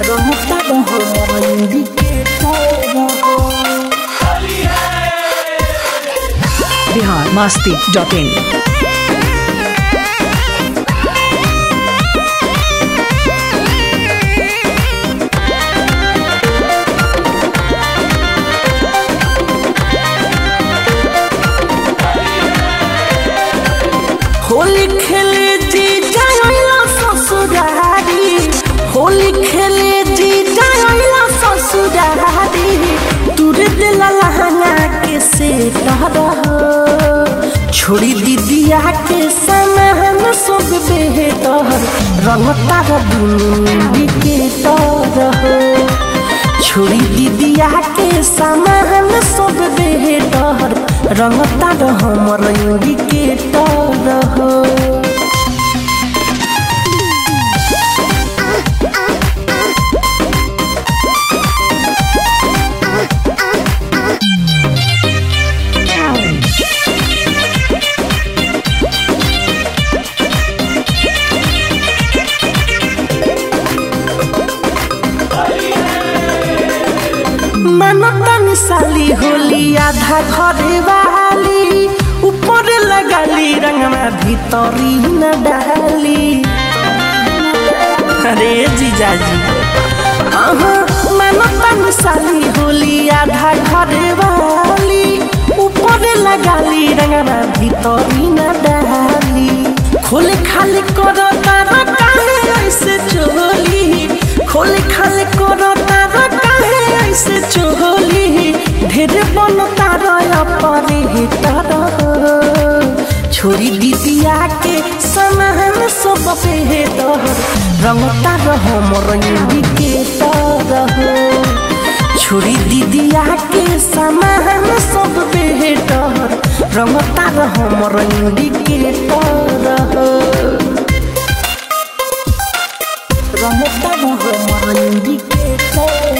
रंगता हमर इंडिकेटर हो बिहार मास्ती डॉट इन होली खेले जी जाइला ससुरारी होली खेले जी जाइला ससुरारी तुर दिल लहंगा के से छोड़ी दीदिया के समान सब बेहतर रंगता दुनिया के तरह छोड़ी दीदिया के सामान सब बेहतर रंगता हमर इंडिकेटर हो मनता मिसाली होली आधा घरे वाली ऊपर लगाली रंगमा भीतरी न डाली अरे जीजाजी अहाँ मनता मिसाली होली आधा घरे वाली ऊपर लगाली रंगमा भीतरी न डाली खोले खाली करो तारा काहे ऐसे चोली खोले खाली करो तारा काहे ऐसे चोली ढेर बन तारा परे तारा छोरी दीदिया के समान सब बेहतर रंगता हमर इंडिकेटर छोरी दीदिया के समान सब बेहतर रंगता हमर इंडिकेटर रंगता हमर indicator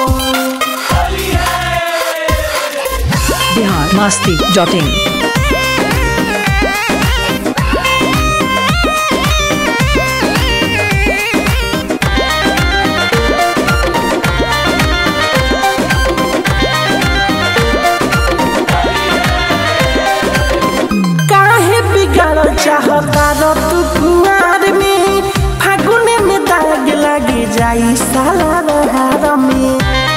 Bihar Masti dot in काहे बिगाड़ चाहता र तू कुआर में फागुन में दाग लगे जाई साला बहार में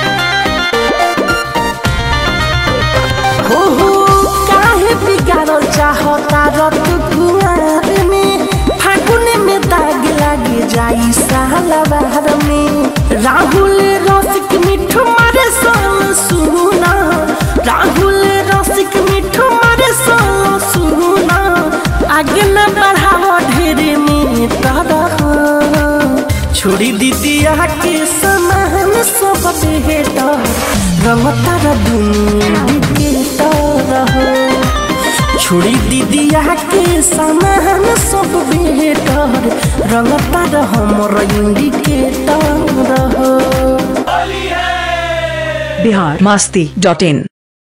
हो हो काहे बिगाड़ चाहता र तू कुआर में फागुन में दाग लगे जाई साला बहार में राहुल रसिक मिठू मारे सोन सुना राहुल रसिक मिठू मारे सोन सुना आगे न बढ़ाओ ढेरे में तारा छोड़ी दीदिया के समान सब बेहतर रंगता र दुनिया के तरह छोड़ी दीदिया के समान सब बेहतर रंगता र हमर इंडिकेटर हो बिहार मास्ती डॉट इन